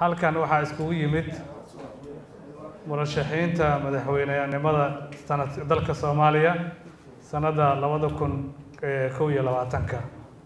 halkan waxaa iskugu yimid murashaxiinta madaxweynenimada sanad dalka soomaaliya sanadda labada kun kow iyo labaatanka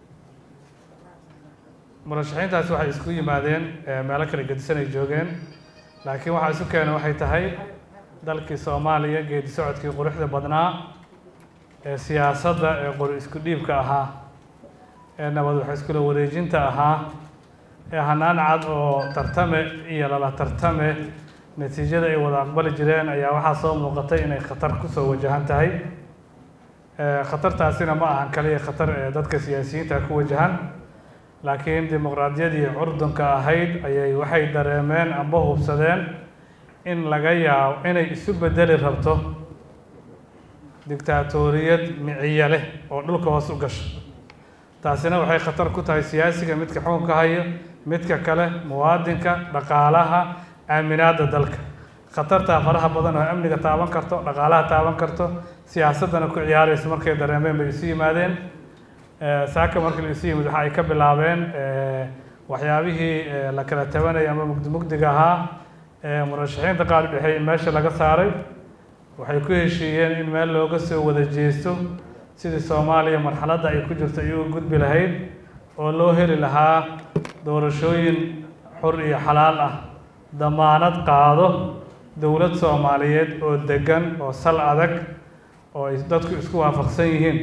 murashaxiintaasi waxay isku yimaadeen meelo kala gedisan ay joogeen laakiin waxaa isu keenay waxay tahay dalkii soomaaliya geedi socodkii quruxda badnaa ee siyaasadda ee qori isku dhiibka ahaa ee nabad wax iskula wareejinta ahaa ee hanaan cad oo tartame iyo lala tartame natiijada ay wada aqbali jireen ayaa waxaa soo muuqatay inay khatar kusoo wajahan tahay khatartaasina ma ahan kaliya khatar ee dadka siyaasiyiinta ku wajahan laakiin dimuqraadiyadii curdunka ahayd ayay waxay dareemeen amba hubsadeen in laga yaabo inay isu bedeli rabto dictaatoriyad miciye leh oo dhulka hoos u gasho taasina waxay khatar ku tahay siyaasiga midka xukunka haya midka kale muwaadinka dhaqaalaha aaminaadda dalka khatartaa faraha badan oo amniga taaban karto dhaqaalaha taaban karto siyaasaddana ku ciyaarayso markay dareemeen bay isu yimaadeen saaka markii la isu yimid waxa ay ka bilaabeen waxyaabihii la kala tabanayay ama mugdi mugdiga ahaa murashaxiinta qaar dhexeey in meesha laga saaray waxay ku heshiiyeen in meel looga soo wada jeesto sidii soomaaliya marxaladda ay ku jirto ay uga gudbi lahayd oo loo heli lahaa doorashooyin xur iyo xalaal ah damaanad qaado dowlad soomaaliyeed oo degan oo sal adag oo ay dadku isku waafaqsan yihiin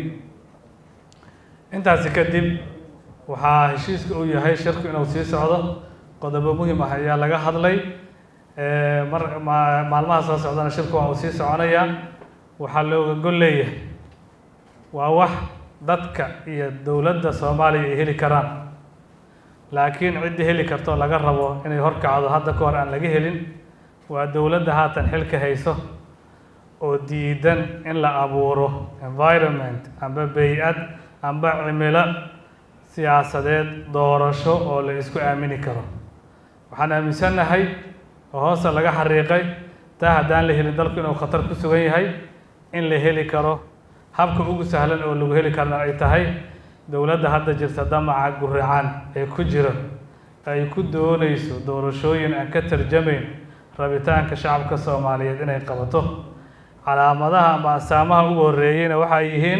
intaasi kadib waxaa heshiiska uu yahay shirku inuu sii socdo qodobo muhim ah ayaa laga hadlay mar maalmaha soo socdana shirku waa uu sii soconayaa waxaa looga gol leeyahay waa wax dadka iyo dowladda soomaaliya ay heli karaan laakiin ciddii heli kartoo laga rabo inay horkacdo hadda ka hor aan laga helin waa dowladda haatan xilka hayso oo diidan in la abuuro environment amba bay-ad amba cimilo siyaasadeed doorasho oo la isku aamini karo waxaan aaminsannahay oo hoosta laga xariiqay taa haddaan la helin dalku inuu khatar ku sugan yahay in la heli karo habka ugu sahlan oo lagu heli karna ay tahay dowladda hadda jirta damaca guricaan ee ku jira ay ku doonayso doorashooyin aan ka tarjamayn rabitaanka shacabka soomaaliyeed inay qabato calaamadaha ama astaamaha ugu horreeyeyna waxay yihiin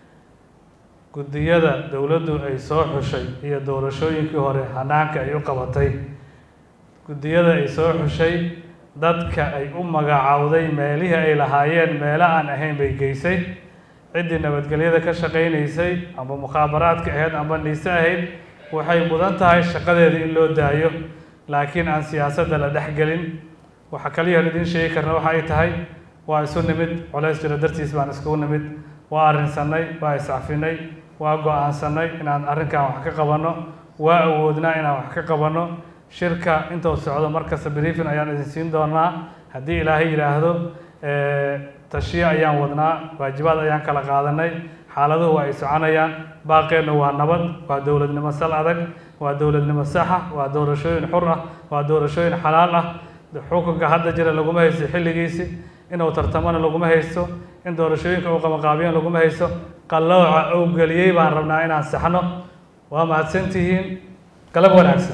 guddiyada dowladdu ay soo xushay iyo doorashooyinkii hore hanaanka ay u qabatay guddiyada ay soo xushay dadka ay u magacaawday meelihii ay lahaayeen meelo aan ahayn bay geysay ciddii nabadgelyada ka shaqaynaysay amba mukhaabaraadka ahayd amba niise ahayd waxay mudan tahay shaqadeeda in loo daayo laakiin aan siyaasadda la dhexgelin waxa kaliyahan idiin sheegi karna waxa ay tahay waa isu nimid colays jiro dartiis baan iskugu nimid waa arrinsanay waa iscafinay waa go-aansanay inaan arrinkan wax ka qabanno waa awoodnaa inaan wax ka qabanno shirka intuu socdo markasta briefin ayaan idin siin doonaa haddii ilaahay yidhaahdo tashiye ayaan wadnaa waajibaad ayaan kala qaadanay xaaladuhu waa ay soconayaan baaqeennu waa nabad waa dowladnimo sal adag waa dowladnimo saxa waa doorashooyin xur ah waa doorashooyin xalaal ah xukunka hadda jira laguma haysto xilligiisi inuu tartamona laguma haysto in doorashooyinka uu qabanqaabiyan laguma haysto qallooca uu geliyey baan rabnaa inaan saxno waa mahadsantihiin galab wanaagsan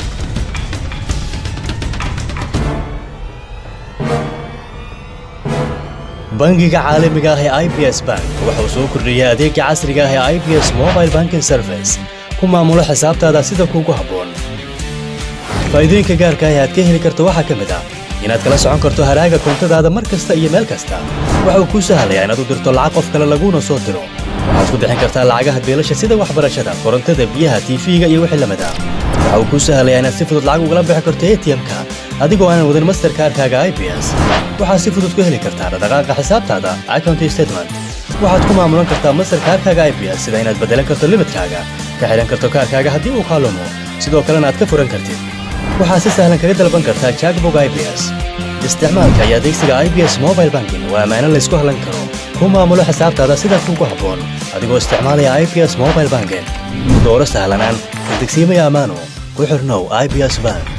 bangiga caalamiga ah ee i b s bank waxa uu soo kordhiyey adeega casriga ah ee i b s mobile banking service ku maamulo xisaabtaada sida kuugu habboon faa'iidooyinka gaarka ah ee aad ka heli karto waxaa ka mid ah inaad kala socon karto haraaga koontadaada mar kasta iyo meel kasta waxa uu kuu sahlayaa inaad u dirto lacag qof kale laguuna soo diro waxaad ku bixin kartaa lacagaha beelasha sida waxbarashada korontada biyaha tiifiga iyo wixii lamid ah waxa uu kuu sahlayaa inaad si fudud lacag ugala bixi karto atm-ka adigoo aanan wadin masterkaarkaaga i b s waxaad si fudud ku heli kartaa dhaqdhaqaaqa xisaabtaada account statement waxaad ku maamulan kartaa masterkaarkaaga i b s sida inaad beddelan karto limidkaaga ka xidhan karto kaarkaaga haddii uu kaalumo sidoo kalena aad ka furan kartid waxaad si sahlan kaga dalban kartaa jackbog i b s isticmaalka iyo adeegsiga i b s mobile banking waa ammaano laysku hallan karo ku maamulo xisaabtaada sida kuugu habboon adigoo isticmaalaya i b s mobile banking dooro sahlanaan degsiimaya ammaano ku xirnow i b s bank